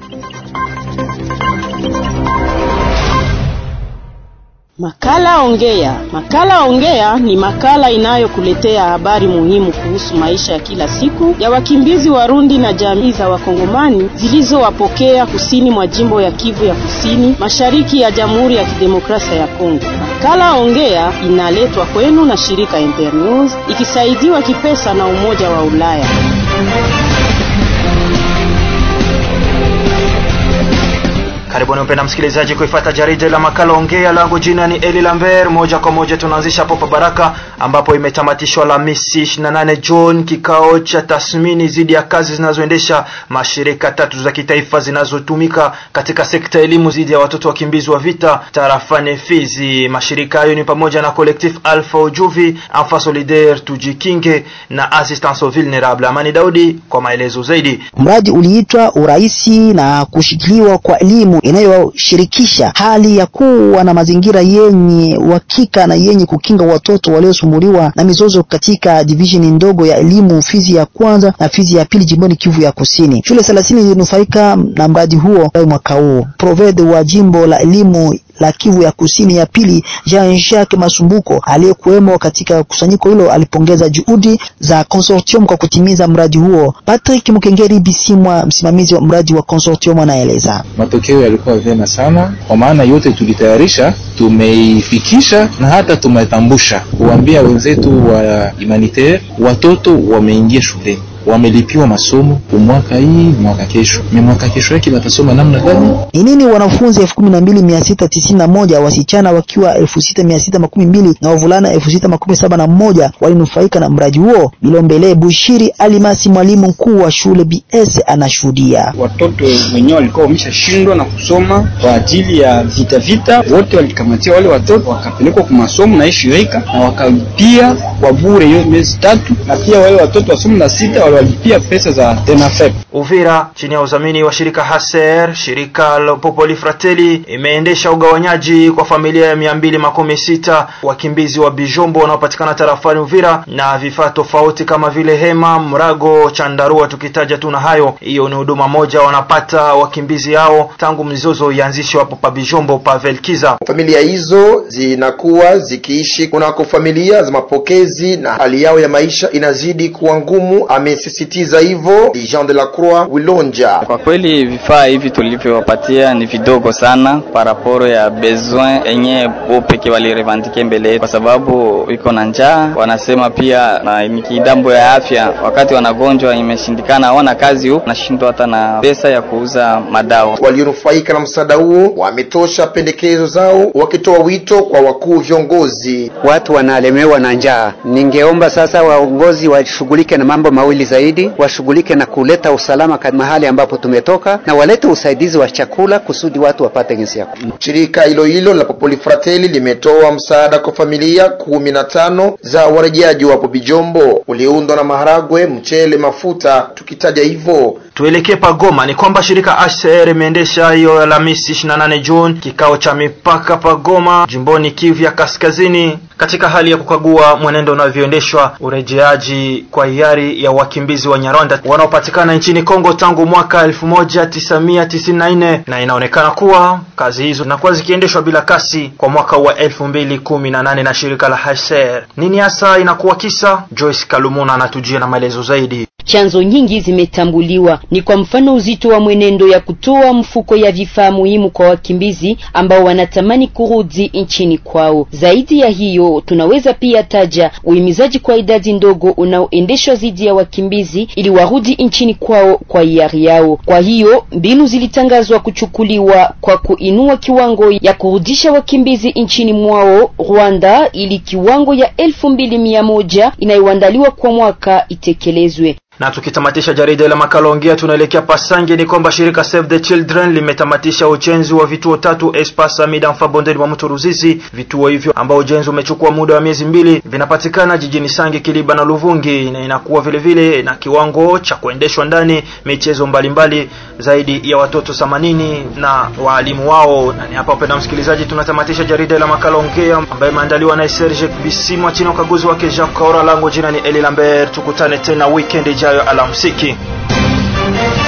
Makala Ongea. Makala Ongea ni makala inayokuletea habari muhimu kuhusu maisha ya kila siku ya wakimbizi Warundi na jamii za Wakongomani zilizowapokea kusini mwa jimbo ya Kivu ya Kusini, mashariki ya Jamhuri ya Kidemokrasia ya Kongo. Makala Ongea inaletwa kwenu na shirika Internews ikisaidiwa kipesa na Umoja wa Ulaya. Karibuni mpenda msikilizaji kuifuata jarida la makala ongea. Langu jina ni Eli Lambert. Moja kwa moja tunaanzisha hapo Baraka ambapo imetamatishwa Alhamisi 28 Juni kikao cha tathmini dhidi ya kazi zinazoendesha mashirika tatu za kitaifa zinazotumika katika sekta elimu dhidi ya watoto wakimbizi wa vita tarafani Fizi. Mashirika hayo ni pamoja na Collectif Alpha Ujuvi, Enfant Solidaire Tujikinge na Assistance aux Vulnérables. Amani Daudi kwa maelezo zaidi. Mradi uliitwa uraisi na kushikiliwa kwa elimu inayoshirikisha hali ya kuwa na mazingira yenye uhakika na yenye kukinga watoto waliosumbuliwa na mizozo katika divisheni ndogo ya elimu Fizi ya kwanza na Fizi ya pili jimboni Kivu ya Kusini. Shule thelathini zilinufaika na mradi huo mwaka huu. Provede wa jimbo la elimu la Kivu ya Kusini ya pili Jean Jacques Masumbuko aliyekuwemo katika kusanyiko hilo alipongeza juhudi za consortium kwa kutimiza mradi huo. Patrick Mukengeri Bisimwa, msimamizi wa mradi wa consortium, anaeleza matokeo yalikuwa vyema sana, kwa maana yote tulitayarisha, tumeifikisha na hata tumetambusha kuambia wenzetu wa humanitaire, watoto wameingia shuleni wamelipiwa masomo mwaka hii mwaka kesho ni mwaka kesho yake watasoma namna gani? Ni nini wanafunzi elfu kumi na mbili mia sita tisini na moja wasichana wakiwa elfu sita mia sita makumi mbili na wavulana elfu sita makumi saba na moja walinufaika na mradi huo. Bilombele Bushiri Alimasi, mwalimu mkuu wa shule BS, anashuhudia watoto wenyewe walikuwa wameshashindwa na kusoma kwa ajili ya vita vita, wote walikamatia wale watoto wakapelekwa kwa masomo na hii shirika na wakalipia kwa bure hiyo miezi tatu, na pia wale watoto wa somo la sita walipia pesa za TENAFEP. Uvira chini ya udhamini wa shirika Haser, shirika la Popoli Fratelli imeendesha ugawanyaji kwa familia ya mia mbili makumi sita wakimbizi wa Bijombo wanaopatikana tarafani Uvira na vifaa tofauti kama vile hema, mrago, chandarua tukitaja tu na hayo. Hiyo ni huduma moja wanapata wakimbizi hao tangu mzozo ianzishwe hapo pa Bijombo pa Velkiza. Familia hizo zinakuwa zikiishi kunako familia za mapokezi na hali yao ya maisha inazidi kuwa ngumu, amesisitiza hivyo Jean de la Croix Wilonja. Kwa kweli vifaa hivi tulivyowapatia ni vidogo sana paraporo ya besoin enye bo peke walirevandike mbele, kwa sababu iko na njaa. Wanasema pia na ni kidambo ya afya, wakati wanagonjwa imeshindikana, hawana kazi huku, nashindwa hata na pesa ya kuuza madawa. Walionufaika na msaada huo wametosha pendekezo zao, wakitoa wito kwa wakuu viongozi. Watu wanalemewa na njaa, ningeomba sasa waongozi washughulike na mambo mawili zaidi, washughulike na kuleta usalama mahali ambapo tumetoka na walete usaidizi wa chakula kusudi watu wapate jinsi ya kula. Shirika hilo hilo la Popoli Fratelli limetoa msaada kwa familia kumi na tano za warejeaji wapo Bijombo, uliundwa na maharagwe, mchele, mafuta, tukitaja hivyo. Tuelekee Pagoma. Ni kwamba shirika HCR imeendesha hiyo Alhamisi 28 Juni kikao cha mipaka Pagoma, jimboni Kivu ya Kaskazini, katika hali ya kukagua mwenendo unavyoendeshwa urejeaji kwa hiari ya wakimbizi wa Nyarwanda wanaopatikana nchini Kongo tangu mwaka 1994 na inaonekana kuwa kazi hizo zinakuwa zikiendeshwa bila kasi kwa mwaka wa 2018 na shirika la HCR. Nini hasa inakuwa kisa? Joyce Kalumuna anatujia na maelezo zaidi. Chanzo nyingi zimetambuliwa, ni kwa mfano uzito wa mwenendo ya kutoa mfuko ya vifaa muhimu kwa wakimbizi ambao wanatamani kurudi nchini kwao. Zaidi ya hiyo, tunaweza pia taja uhimizaji kwa idadi ndogo unaoendeshwa dhidi ya wakimbizi ili warudi nchini kwao kwa hiari yao. Kwa hiyo mbinu zilitangazwa kuchukuliwa kwa kuinua kiwango ya kurudisha wakimbizi nchini mwao Rwanda, ili kiwango ya elfu mbili mia moja inayoandaliwa kwa mwaka itekelezwe. Na tukitamatisha jarida la makala ongea, tunaelekea Pasange. Ni kwamba shirika Save the Children limetamatisha ujenzi wa vituo tatu Espace Amida Mfa bondeni mwa mto Ruzizi. Vituo hivyo ambao ujenzi umechukua muda wa miezi mbili vinapatikana jijini Sange, Kiliba na Luvungi, na inakuwa vile vile na kiwango cha kuendeshwa ndani michezo mbalimbali mbali, zaidi ya watoto 80 na waalimu wao. Na ni hapa, upenda msikilizaji, tunatamatisha jarida la makala ongea ambayo imeandaliwa na Serge Bisimwa chini ya ukaguzi wake Jacques Kaora. Langu jina ni Eli Lambert, tukutane tena weekend ijayo. Alamsiki.